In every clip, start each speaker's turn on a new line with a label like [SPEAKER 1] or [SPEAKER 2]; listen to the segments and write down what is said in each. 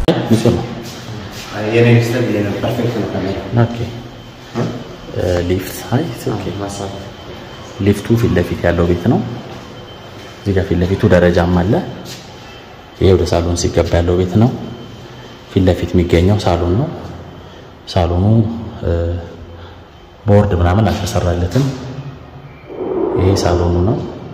[SPEAKER 1] ንጹህ ነው።
[SPEAKER 2] የኔ ሚስተር የኔ ፐርፌክት ነው ካሜራ
[SPEAKER 1] ኦኬ ሊፍት አይ ኦኬ ሊፍቱ ፊት ለፊት ያለው ቤት ነው። እዚህ ጋር ፊት ለፊቱ ደረጃም አለ። ይሄ ወደ ሳሎን ሲገባ ያለው ቤት ነው። ፊት ለፊት የሚገኘው ሳሎን ነው። ሳሎኑ ቦርድ ምናምን አልተሰራለትም። ይሄ ሳሎኑ ነው።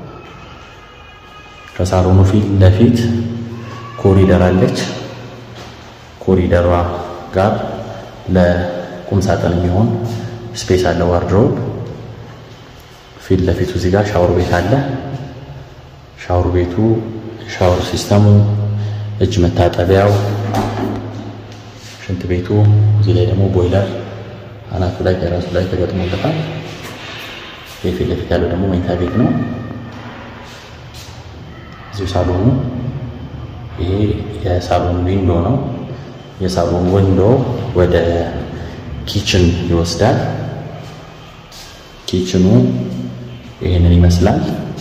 [SPEAKER 1] ከሳሎኑ ፊት ለፊት ኮሪደር አለች። ኮሪደሯ ጋር ለቁም ሳጥን የሚሆን ስፔስ አለ። ዋርድሮብ ፊት ለፊቱ እዚህ ጋር ሻወር ቤት አለ። ሻወር ቤቱ ሻወር ሲስተሙ፣ እጅ መታጠቢያው፣ ሽንት ቤቱ እዚህ ላይ ደግሞ ቦይለር አናቱ ላይ ከራሱ ላይ ተገጥሞለታል። ይህ ፊት ለፊት ያለው ደግሞ መኝታ ቤት ነው። እዚሁ ሳሎኑ ይሄ የሳሎን ዊንዶ ነው። የሳሎን ዊንዶ ወደ ኪችን ይወስዳል። ኪችኑ ይህንን ይመስላል።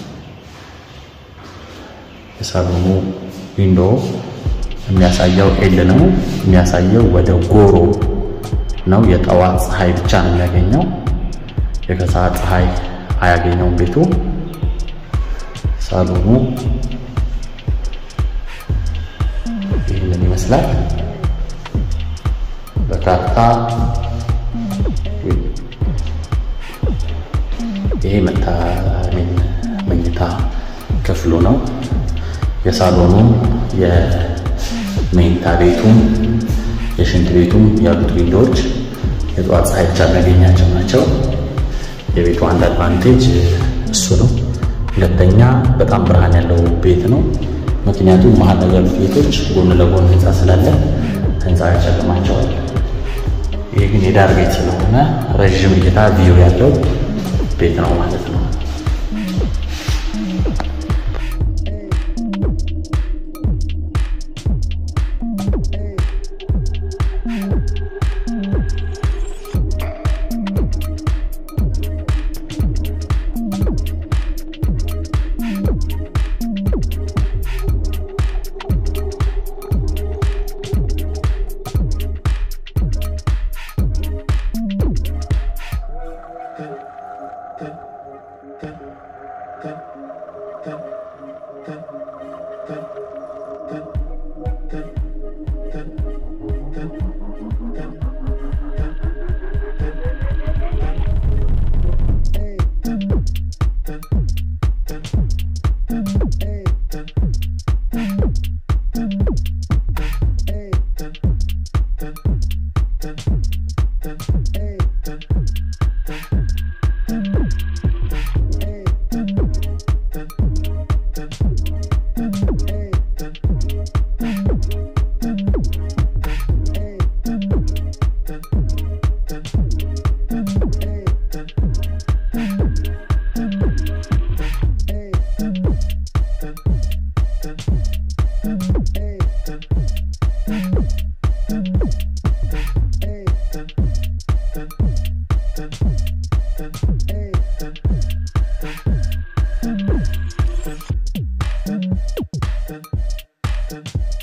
[SPEAKER 1] የሳሎኑ ዊንዶ የሚያሳየው ኤል ነው። የሚያሳየው ወደ ጎሮ ነው። የጠዋት ፀሐይ ብቻ ነው የሚያገኘው። የከሰዓት ፀሐይ አያገኘውም ቤቱ። ሳሎኑ ይህንን ይመስላል። በካርታ ይሄ መኝታ ክፍሉ ነው። የሳሎኑም የመኝታ ቤቱም የሽንት ቤቱም ያሉት ዊንዶዎች የጠዋት ፀሐይ ብቻ የሚያገኛቸው ናቸው። የቤቱ አንድ አድቫንቴጅ እሱ ነው። ሁለተኛ በጣም ብርሃን ያለው ቤት ነው። ምክንያቱም መሀል ላይ ያሉት ቤቶች ጎን ለጎን ህንፃ ስላለ ህንፃ ያጨልማቸዋል። ይህ ግን የዳር ቤት ስለሆነ ረዥም እይታ ቪው ያለው ቤት ነው ማለት ነው።
[SPEAKER 3] Ten.